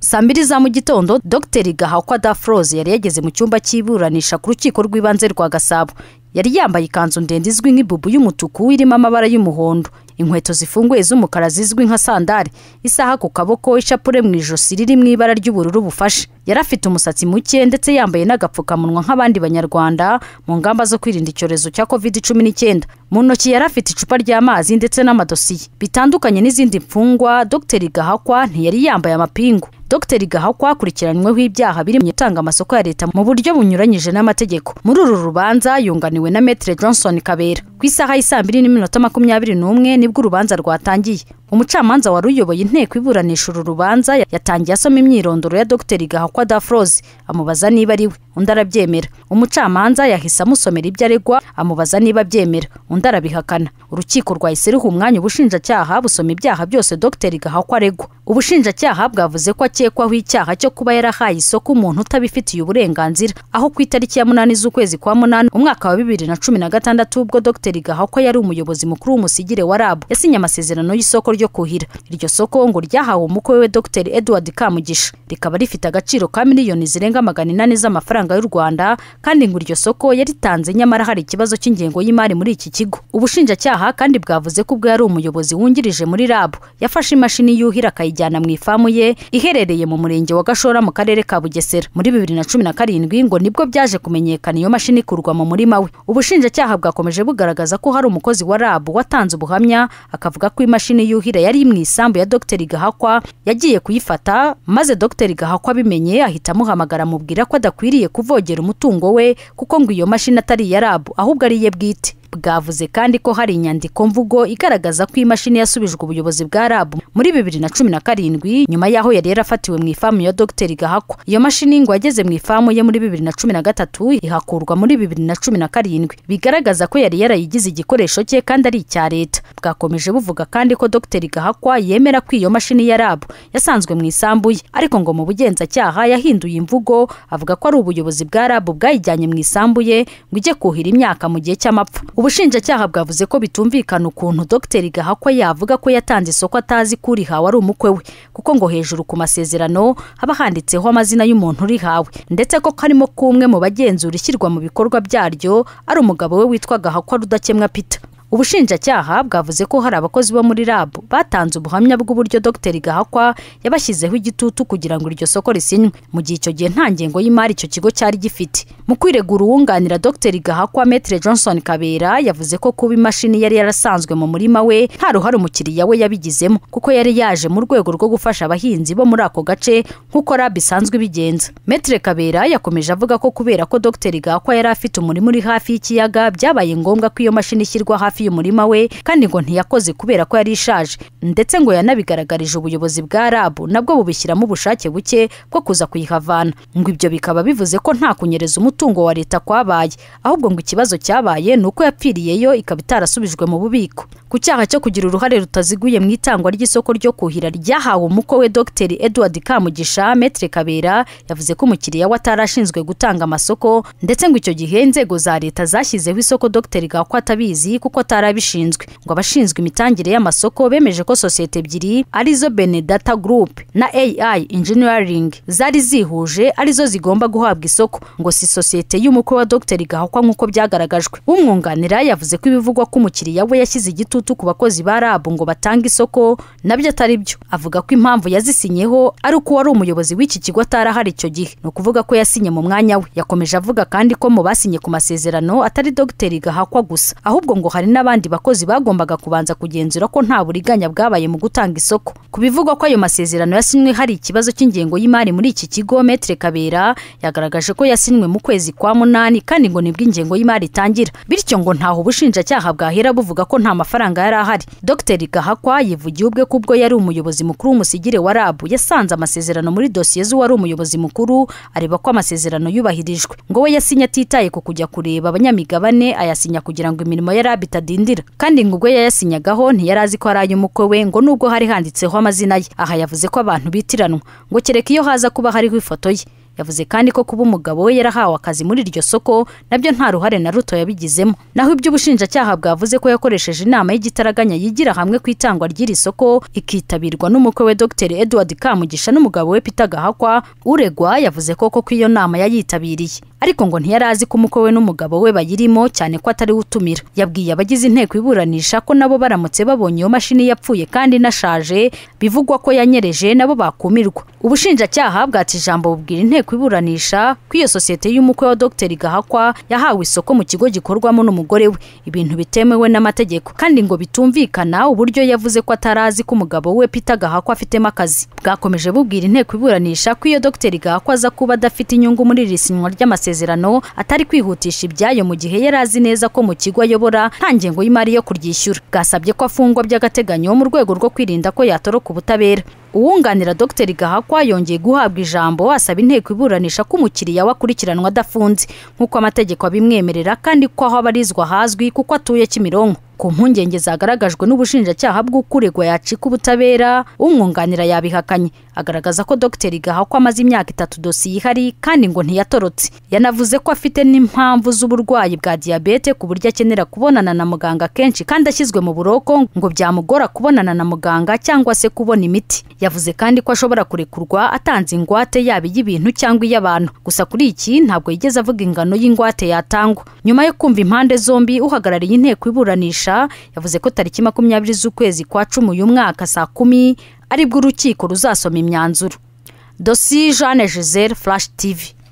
saa mbiri za mu gitondo dogiteri gahakwa dafroze yari yageze mu cyumba cy'iburanisha ku rukiko rw'ibanze rwa gasabo yari yambaye ikanzu ndende izwi nk'ibubu y'umutuku irimo amabara y'umuhondo inkweto zifunguye z'umukara zizwi nka sandari isaha ku kaboko ishapure mu ijosi riri mu ibara ry'ubururu bufashe yari afite umusatsi muke ndetse yambaye n'agapfukamunwa nk'abandi banyarwanda mu ngamba zo kwirinda icyorezo cya covid cumi n'icyenda mu ntoki yari afite icupa ry'amazi ndetse n'amadosiye bitandukanye n'izindi mfungwa dogiteri gahakwa ntiyari yambaye amapingu dogiteri gahakwa akurikiranyweho ibyaha biri mu gutanga amasoko ya leta mu buryo bunyuranyije n'amategeko muri uru rubanza yunganiwe na metere johnson kabera ku isaha y'i saa mbiri n'iminota makumyabiri n'umwe nibwo urubanza rwatangiye umucamanza wari uyoboye inteko iburanisha uru rubanza yatangiye asoma imyirondoro ya dogiteri gahakwa dafroze amubaza niba ari we undi arabyemera umucamanza yahise amusomera ibyo aregwa amubaza niba abyemera undi arabihakana urukiko rwahise ruha umwanya ubushinjacyaha busoma ibyaha byose dogiteri gahakwa aregwa ubushinjacyaha bwavuze ko akekwaho icyaha cyo kuba yarahaye isoko umuntu utabifitiye uburenganzira aho ku itariki ya munani z'ukwezi kwa munani umwaka wa bibiri na cumi na gatandatu ubwo dogiteri gahakwa yari umuyobozi mukuru w'umusigire wa rab yasinye amasezerano y'isoko ryo kuhira iryo soko ngo ryahawe umukwe we dogiteri edward kamugisha rikaba rifite agaciro ka miliyoni zirenga magana inani z'amafaranga y'u rwanda kandi ngo iryo soko yaritanze nyamara hari ikibazo cy'ingengo y'imari muri iki kigo ubushinjacyaha kandi bwavuze ko ubwo yari umuyobozi wungirije muri rabu yafashe imashini yuhira akayijyana mu ifamu ye iherereye mu murenge wa gashora mu karere ka bugesera muri bibiri na cumi na karindwi ngo nibwo byaje kumenyekana iyo mashini ikurwa mu murima we ubushinjacyaha bwakomeje bugaragaza ko hari umukozi wa rabu watanze ubuhamya akavuga ko imashini yuhira yari mu isambu ya dogiteri gahakwa yagiye kuyifata maze dogiteri gahakwa abimenye ahita amuhamagara amubwira ko adakwiriye kuvogera umutungo we kuko ngo iyo mashini atari iya rabu ahubwo ari iye bwite bwavuze kandi ko hari inyandiko mvugo igaragaza ko imashini yasubijwe ubuyobozi bwa rabu muri bibiri na cumi na karindwi nyuma y'aho yari yarafatiwe mu ifamu ya dogiteri gahakwa iyo mashini ngo yageze mu ifamu ye muri bibiri na cumi na gatatu ihakurwa muri bibiri na cumi na karindwi bigaragaza ko yari yarayigize igikoresho cye kandi ari icya leta bwakomeje buvuga kandi ko dogiteri gahakwa yemera ko iyo mashini ya rabu yasanzwe mu isambu ye ariko ngo mu bugenzacyaha yahinduye imvugo avuga ko ari ubuyobozi bwa rabu bwayijyanye mu isambu ye ngo ijye kuhira imyaka mu gihe cy'amapfa ubushinjacyaha bwavuze ko bitumvikana ukuntu dogiteri gahakwa yavuga ko yatanze isoko atazi ko urihawe ari umukwe we kuko ngo hejuru ku masezerano haba handitseho amazina y'umuntu urihawe ndetse ko karimo k'umwe mu bagenzura ishyirwa mu bikorwa byaryo ari umugabo we witwa gahakwa rudakemwa pita ubushinjacyaha bwavuze ko hari abakozi bo muri rabu batanze ubuhamya bw'uburyo dogiteri gahakwa yabashyizeho igitutu kugira ngo iryo soko risinywe mu gihe icyo gihe nta ngengo y'imari icyo kigo cyari gifite mu kwiregura uwunganira dogiteri gahakwa metere johnson kabera yavuze ko kuba imashini yari yarasanzwe mu murima we nta ruhare umukiriya we yabigizemo kuko yari yaje mu rwego rwo gufasha abahinzi bo muri ako gace nk'uko rabu isanzwe ibigenza metere kabera yakomeje avuga ko kubera ko dogiteri gahakwa yari afite umurima uri hafi y'ikiyaga byabaye ngombwa ko iyo mashini ishyirwa hafi umurima we kandi ngo ntiyakoze kubera ko yari ishaje ndetse ngo yanabigaragarije ubuyobozi bwa rabu nabwo bubishyiramo ubushake buke bwo kuza kuyihavana ngo ibyo bikaba bivuze ko nta kunyereza umutungo wa leta kwabaye ahubwo ngo ikibazo cyabaye ni uko yapfiriyeyo ikaba itarasubijwe mu bubiko ku cyaha cyo kugira uruhare rutaziguye mu itangwa ry'isoko ryo kuhira ryahawe umukwe we dogiteri edward kamugisha metere kabera yavuze ko umukiriya we atarashinzwe gutanga amasoko ndetse ngo icyo gihe inzego za leta zashyizeho isoko dogiteri gahwa atabizi kuko abishinzwe ngo abashinzwe imitangire y'amasoko bemeje ko sosiyete ebyiri arizo benedata group na ai engineering zari zihuje arizo zigomba guhabwa isoko ngo si sosiyete y'umukwe wa dogiteri gahakwa nk'uko byagaragajwe umwunganira yavuze ko ibivugwa ko umukiriya we yashyize igitutu ku bakozi ba rabu ngo batange isoko nabyo atari byo avuga ko impamvu yazisinyeho ari uko wari umuyobozi w'iki kigo atarahari icyo gihe ni ukuvuga ko yasinye mu mwanya we yakomeje avuga kandi ko mu basinye ku masezerano atari dogiteri gahakwa gusa ahubwo ngo hari n'abandi bakozi bagombaga kubanza kugenzura ko nta buriganya bwabaye mu gutanga isoko ku bivugwa ko ayo masezerano yasinywe hari ikibazo cy'ingengo y'imari muri iki kigo metere kabera yagaragaje ko yasinywe mu kwezi kwa munani kandi ngo nibwo ingengo y'imari itangira bityo ngo ntaho ubushinjacyaha bwahera buvuga ko nta mafaranga yari ahari dogiteri gahakwa yivugiye ubwe ko ubwo yari umuyobozi mukuru w'umusigire wa rabu yasanze amasezerano muri dosiye z'uwari umuyobozi mukuru areba ko amasezerano yubahirijwe ngo we yasinye atitaye ku kujya kureba abanyamigabane ayasinya kugira ngo imirimo ya rabu dindira kandi ngo ubwo yayasinyagaho ntiyari azi ko ari ay'umukwe we ngo nubwo hari handitseho amazina ye aha yavuze ko abantu bitiranwa ngo kereka iyo haza kuba hariho ifoto ye yavuze kandi ko kuba umugabo we yarahawe akazi muri iryo soko nabyo nta ruhare na ruto yabigizemo naho iby'ubushinjacyaha bwavuze ko yakoresheje inama y'igitaraganya yigira hamwe ku itangwa ry'iri soko ikitabirwa n'umukwe we dr edward kamugisha n'umugabo we peter gahakwa uregwa yavuze ko koko iyo nama yayitabiriye ariko ngo ntiyari azi ko umukwe we n'umugabo we bayirimo cyane ko atari we utumira yabwiye abagize inteko iburanisha ko nabo baramutse babonye iyo mashini yapfuye kandi inashaje bivugwa ko yanyereje nabo bakumirwa ubushinjacyaha bwata ijambo bubwira inteko iburanisha ko iyo sosiyete y'umukwe wa dr gahakwa yahawe isoko mu kigo gikorwamo n'umugore we ibintu bitemewe n'amategeko kandi ngo bitumvikana uburyo yavuze ko atari azi ko umugabo we peter gahakwa afitemo akazi bwakomeje bubwira inteko iburanisha ko iyo dr gahakwa aza kuba adafite inyungu muri iri sinywa ry'amasezerano atari kwihutisha ibyayo mu gihe yari azi neza ko mu kigo ayobora nta ngengo y'imari yo kuryishyura bwasabye ko afungwa by'agateganyo mu rwego rwo kwirinda ko yatoroka ubutabera uwunganira dr gahakwa yongeye guhabwa ijambo asaba inteko iburanisha ko umukiriya we akurikiranwa adafunze nk'uko amategeko abimwemerera kandi ko aho abarizwa hazwi kuko atuye kimironko ku mpungenge zagaragajwe n'ubushinjacyaha bw'ukuregwa yacika ubutabera umwunganira yabihakanye agaragaza ko dr gahakwa amaze imyaka itatu dosiye ihari kandi ngo ntiyatorotse yanavuze ko afite n'impamvu z'uburwayi bwa diyabete ku buryo akenera kubonana na muganga kenshi kandi ashyizwe mu buroko ngo byamugora kubonana na muganga cyangwa se kubona imiti yavuze kandi ko ashobora kurekurwa atanze ingwate yaba iy'ibintu cyangwa iy'abantu gusa kuri iki ntabwo yigeze avuga ingano y'ingwate yatangwa nyuma yo kumva impande zombi uhagarariye inteko iburanisha yavuze ko tariki makumyabiri z'ukwezi kwa cumi uyu mwaka saa kumi aribwo urukiko ruzasoma imyanzuro dosi jeanne giselle flash tv